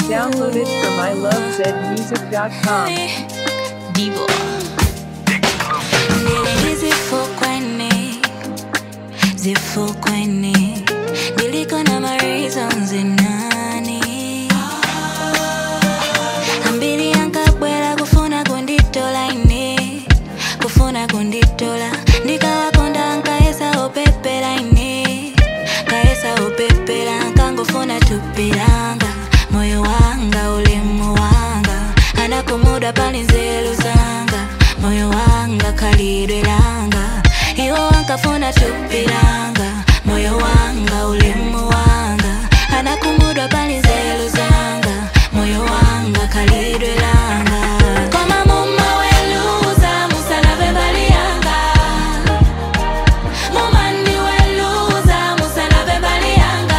Downloaded from ilovezmusic.com. Divo. Nili zifukweni, zifukweni, niliko na my reasons nani ambiri ankabwera kufuna kunditola ine kufuna kunditola ndikawakonda ankayesa opepera ine kayesa opepera ankangofuna tupiranga moyo wanga ulemu wanga anakumuda pali nzeru zanga moyo wanga khalidwe langa iwo ankafuna tupiranga moyo wanga ulemu wanga anakumudwa pali nzeru zanga moyo wanga khalidwe langa koma mumaweluza musalave mbali yanga mumandiweluza musalave mbali yanga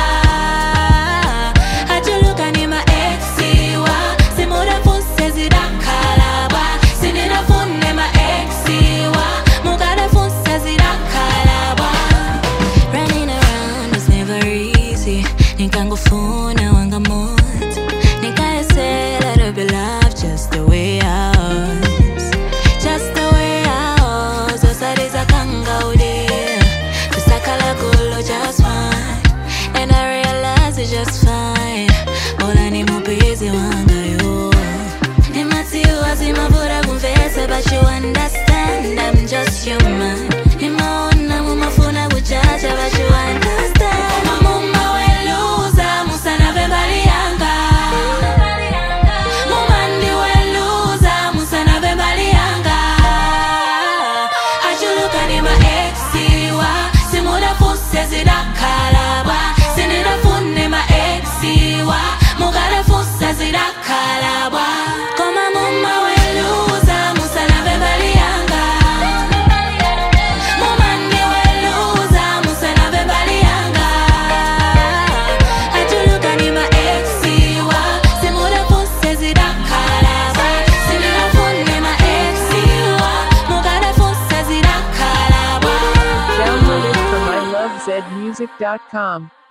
achuluka ni maexiwa simudafuse zidakalabwa sininafune maexiwa mukadafuse zidakalabwa Running around was never easy nikangofuna wanga moto nikayesela to be loved just the way I was just the way I was osaliza kangaude kusakala kulo just fine and I realize it's just fine ola ni mupenzi wanga yo nimatiwa zimavura kumvesa but you understand I'm just human nimaona mumafuna kuchacha but you understand koma mumaweluza musanave mbali yanga mumandiweluza musanave mbali yanga achuluka ni maexiwa simudafuse zidakalabwa sininafune maexiwa mukadafusa zidakalabwa koma mumaweluza musanave mbali yanga mumandiweluza musanave mbali yanga achuluka ni maexiwa simudafuse zidakalabwa sininafune maexiwa mukadafusa zidakalabwa Downloaded from ilovezmusic.com.